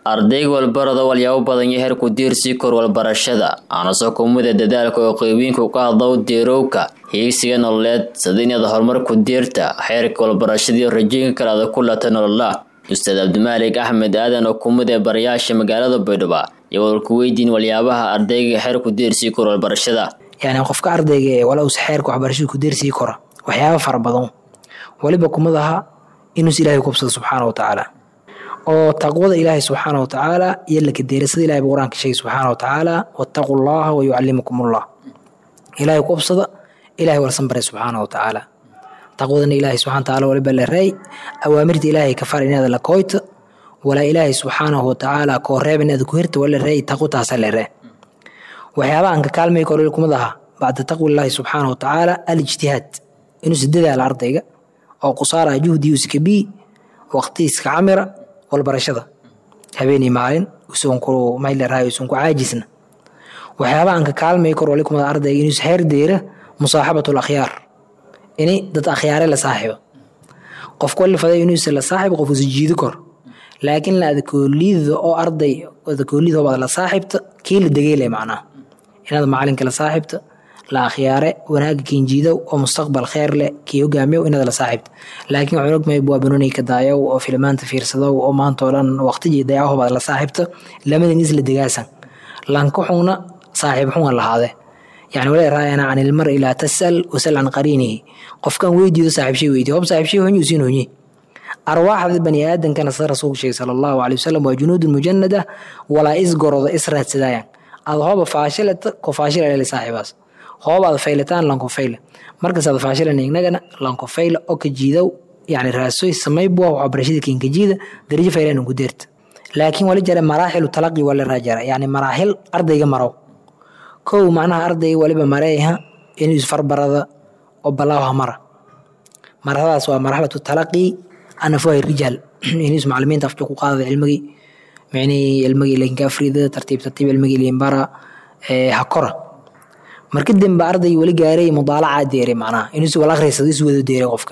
ardayga walbarada walyaabo badan iyo heerku diirsii kor walbarashada aanasoo kumida dadaalka oo qeybiinku ka hadlow diirowka hiigsiga nololeed sadinyada horumarku diirta xeerka walbarashadaiyo rajooyinka kale ada ku lata nolola ustaad cabdimaalik axmed aadan oo kumid ee barayaasha magaalada baydhabo iyo walku weydiin waliyaabaha ardayga xeerku diirsii kor walbarashada yani qofka ardayga ee wala usa xeerka waxbarashada ku diirsii kora waxyaaba fara badan waliba kumid aha inuus ilaahay kubsado subxaana wa tacaala oo taqwada ilaahay subxaana wa tacaala iyo lakadeerasada ilahay ba qur-aanka sheegay subxaana wa tacaala wattaquu llaha wa yucallimukum ullah ilaahay kubsada ilahay walsan baray subxaana wa tacaala taqwadana ilaahay subxana wa taala waliba la reey awaamirta ilaahay ka far inaada la koyta walaa ilaahay subxaanahu wa tacaala koo reeb inaada ku hirta wala reey taqwo taasa la ree waxyaaba aan ka kaalmay kor kumid aha bacda taqwi illaahi subxaana wa tacaala alijtihaad inuusa dadaala ardayga oo qusaara juhdigiisa kabii waqtigiiska camira walbarashada habeenii maalin usan ku mayleraayo usan ku caajisna waxyaaba aan ka kaalmay kor wali kumid ardayga inuusa xeer deera musaaxabatu akhyaar ini dad akhyaare la saaxibo qofka wali faday inuusa la saaxibo qof usa jiidi kor laakiin la adakoolida oo arday adakoolida baad la saaxibta kii la degeyle macnaha inaad macalinka la saaxibta la akhyaare wanaaga kiinjiidow oo mustaqbal kheer leh kii hogaamiyow inaad la saaxibta laakiin waxaan ogmahay waa banoni ka daayow oo filmaanta fiirsadow oo maanta oo dhan waqtigii dayacaho baad la saaxibta lamadan isla degaasan lanka xungna saaxiib xunga lahaade yani wala raayana can ilmar ilaa tasal wasal can qariinihi qofkan weydiido saaxiibshay weydiyo hob saaxiibshay honyu siin honye arwaaxda bani aadankana sida rasuulku sheegay sala allahu calay wasalam waa junuudun mujanada walaa isgoroda israadsadaayan aad hooba faashilata ko faashilale saaxiibaas hooba aad faylataan lanko fayle markas aad faashilan inagana lanko fayle oo ka jiidow yani raasoy samaybuwa waxbarashada kinka jiida darajo faylan ku deerta laakiin wali jara maraaxilu talaqi wala raajara yani maraaxil ardayga marow kow macnaha ardayga waliba mareeha inuu isfarbarada oo balaaha mara marxaladaas waa marxalatu talaqi anafuhay rijaal inus macalimiinta afka ku qaadada cilmigii micnihii cilmigii lakinka afrida tartiib tartiib cilmigii limbara ha kora marka dambe arday weli gaaray mudaalaca deere macnaha inus wala akhriysado is wado deere qofka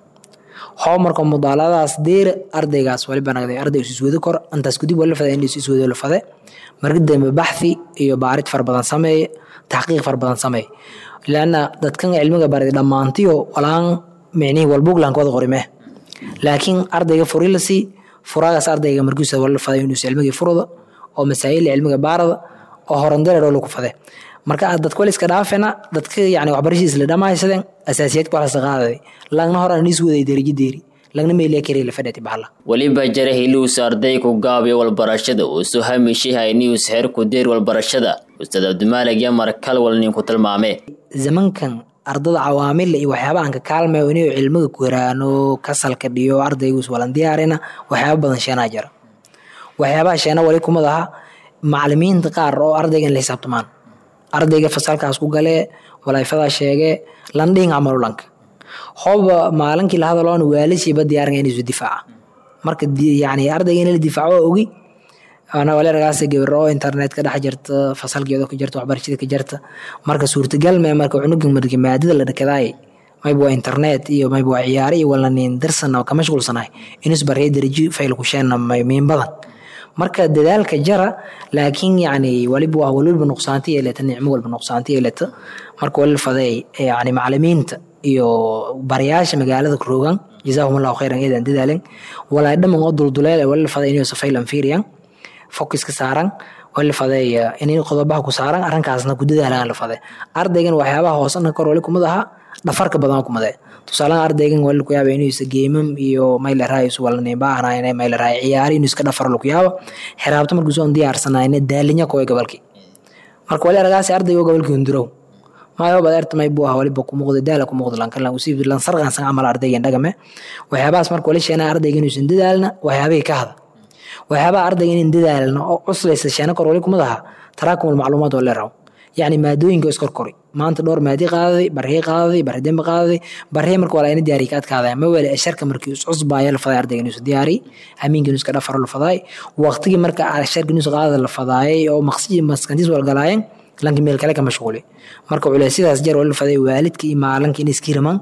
hoo marka mudaaladaas deere ardaygaas waliba nagday arday is wado kor intaas kadib wala fada inus is wado la fade marka dambe baxthi iyo baarid far badan sameeye taxqiiq far badan sameeye laana dadkan cilmiga baray dhammaantiyo walaan micnihii walbuglanka wada qorimee laakiin ardayga furi la sii furaagaas ardayga markiisa wala faday inuu cilmigii furada oo masaa'il cilmiga baarada oo horandareero lagu fade marka dadka wala iska dhaafena dadka yani waxbarashadiis la dhammaysadeen asaasiyaadka waxaas qaaday lagna hor aan is waday darajo deeri lagna meeliya kare la fadhati bahla weliba jara hilius ardayku gaabiyo walbarashada uu soo hamishihay nius xeerku deer walbarashada ustaad cabdimaalig yamar kalwal ninku tilmaame zamankan ardada cawaamilla iyo waxyaaba aan ka kaalmayo inuu cilmiga ku heraano kasalka dhiyo ardaygus walan diyaarina waxyaaba badan sheenaa jira waxyaabaha sheena wali kumid aha macalimiinta qaar oo ardayga in la xisaabtamaan ardayga fasalkaas ku galee walaayfadaa sheegee landhihin camalu lanka hooba maalinkii la hadaloona waalashiiba diyaaringa inaysu difaaca marka yani ardayga in la difaaco waa ogi waleeragaas gabar oo internetka dhex jirta fasalkeeda ka jirta waxbarashada ka jirta marka suurtagal mee marka cunuga marka maadada la dhakadaay mayba waa internet iyo mayba waa ciyaare iyo walanin darsan ka mashquulsanahay inus baraya darajo fayl ku sheena miin badan marka dadaalka jara laakiin yani waliba waa walwalba nuqsaanti yeelata nicmo walba nuqsaanti yeelata marka walil faday yani macalimiinta iyo barayaasha magaalada roogan jazaahum allahu khayran eedan dadaalan walaa dhaman oo dulduleel walil faday inuu safaylan fiiriyan focuska saaran wala faday inay qodobaha ku saaran arrinkaasna ku dadaalaan la faday ardaygan waxyaabaha hoosana kor wali kumid aha dhafarka badan kumade tusaalahan ardaygan wali ku yaaba inuu isa geemam iyo mayleray isu wala neembaahanayn mayleray ciyaari inuu iska dhafar lagu yaaba xiraabta markuu soo diyaarsanayna daalinya koy gobolki marka wali aragaasi ardaygo gobolki hundurow maayo baad erta may buu ah waliba ku muuqda daala ku muuqda lankan lan usiib lan sarqan san amal ardaygan dhagame waxyaabahaas marka wali sheena ardaygan inuusan dadaalna waxyaabihii ka hada waxyaabaha ardayga inan dadaalno oo cuslaysa sheena kor wali kumid aha taraakum almacluumaat oo leeraw yacni maadooyinka iskorkori maanta dhowr maadi qaadaday barhii qaadaday barhi dembe qaadaday barhii marka walaa ina diyaariy ka adkaadaya ma wele sharka markii iscusbaaya la faday ardayga inuusu diyaariy hamiinka inuuska dhafaro la fadaay waqtigii marka sharka inuusu qaadada la fadaayay oo maqsiji maskantiis walgalaayeen lanki meel kale ka mashquuli marka culeysyadaas jar wali la faday waalidka iyo maalanka in iskiraman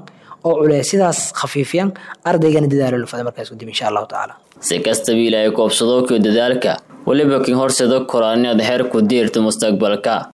oo culeysyadaas khafiifiyaan ardaygana dadaalo lafada markaas kadib insha allahu tacaala si kastaba ilaahay koobsado kio dadaalka weliba kin horseeda koraan inaad heer ku diirto mustaqbalka